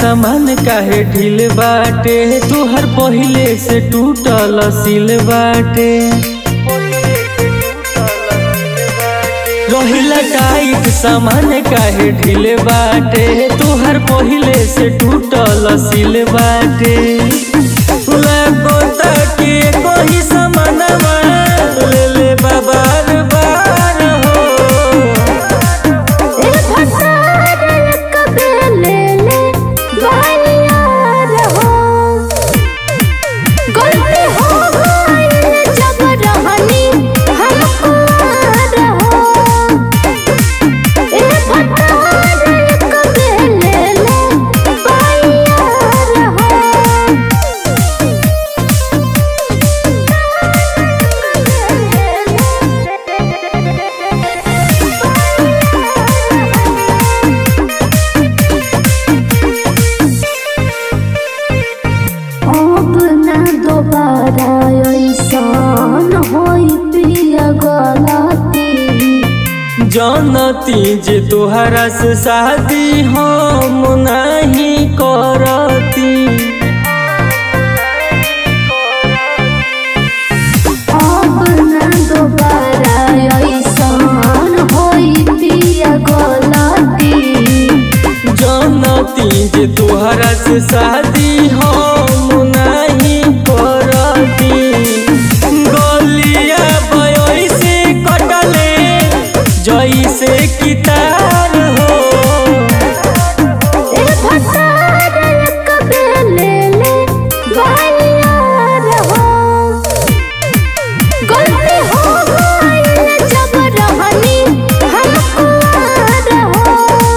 सामान काहे ढील बाटे तुहर पहिले से टूटल सिल बाटे रहिला टाइट सामान काहे ढील बाटे तुहर पहिले से टूटल सिल बाटे लगो ताके कोई सामानवा ले ले बाबार बार हो ए भसार कबे ले ले बानियार हो गलती हो गई जब रहनी हमको रहो ए भसार कबे ले ले बानियार अब ना दोबारा ऐसन होई पिया गलती जानती जे तोहरा से शादी हम नहीं करती अब ना दोबारा ऐसन होई पिया गलती जानती जे तोहरा से शादी हम नहीं करती गलिया बयोई से कटले जैसे कितार हो ए भसार कबे ले ले बानियार हो गलती हो गई जब रहनी हमको रहो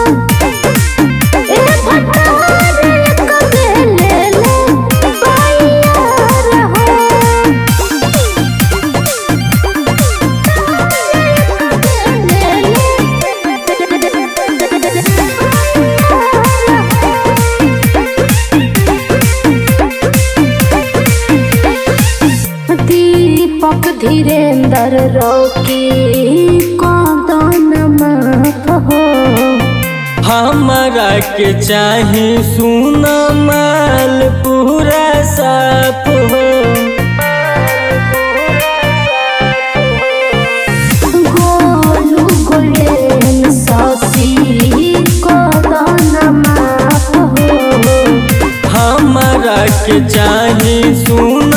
ए भसार कबे ले ले बानियार दीपक धीरेन्द्र रोकी कदन माफ हो हमरा के चाही सुन माल पूरा साफ हो गोलू गोल्डन ससी कदन माफ हो हमरा के चाही सुन